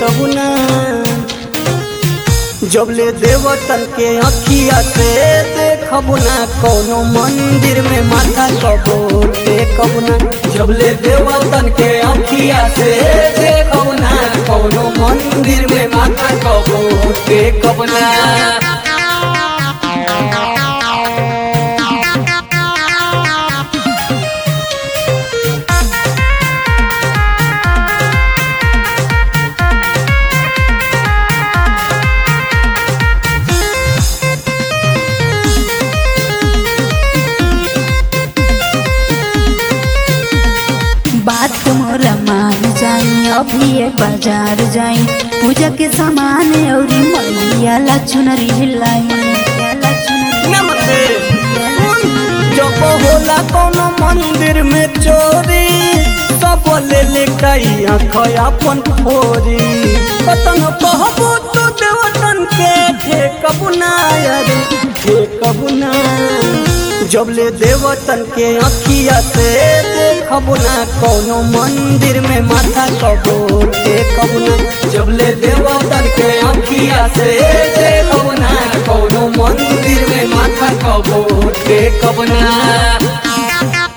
कबू ना जब ले देवतन के अखिया से देखब ना कोनो मंदिर में माथा कबो टेकब ना जब ले देवतन के अखिया से देखब ना कोनो मंदिर में माथा कबो टेकब ना बात मोरा मान जाई अभी ये बाजार जाई पूजा के सामान औरी मैया ला चुनरी लाई मैया ला चुनरी नमस्ते जब होला कोनो मंदिर में चोरी सब ले ले कई आँख अपन फोरी पतन कहबो तो देवतन के ठेकब ना यारे ठेकब ना जब ले देवतन के अखिया से देखब ना कोनो मंदिर में माथा कबो टेकब ना जब ले देवतन के अखिया से देखब ना कोनो मंदिर में माथा कबो टेकब ना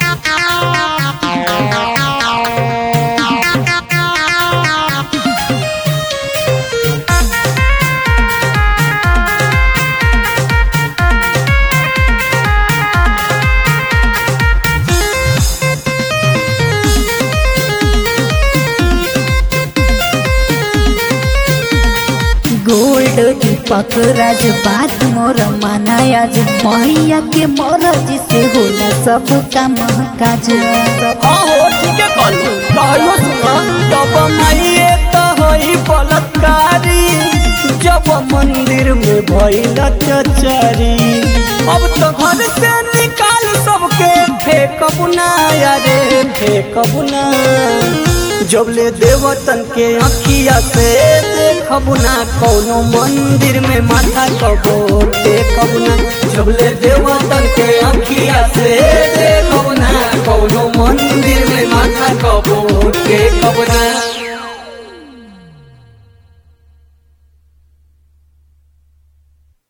गोल्ड दीपक राज बात मोर माना आज मैया के मरज से होला सब काम काज हाँ हो ठीक है कहलू कहलो सुना जब माइए तो होई बलात्कारी जब मंदिर में भइल चचारी अब तो घर से निकाल सबके फेंकब ना यारे फेंकब ना जब ले देवतन के अखिया से देखब ना कोनो मंदिर में माथा कबो टेकब ना जब ले देवतन के अखिया से देखब ना कोनो मंदिर में माथा कबो टेकब ना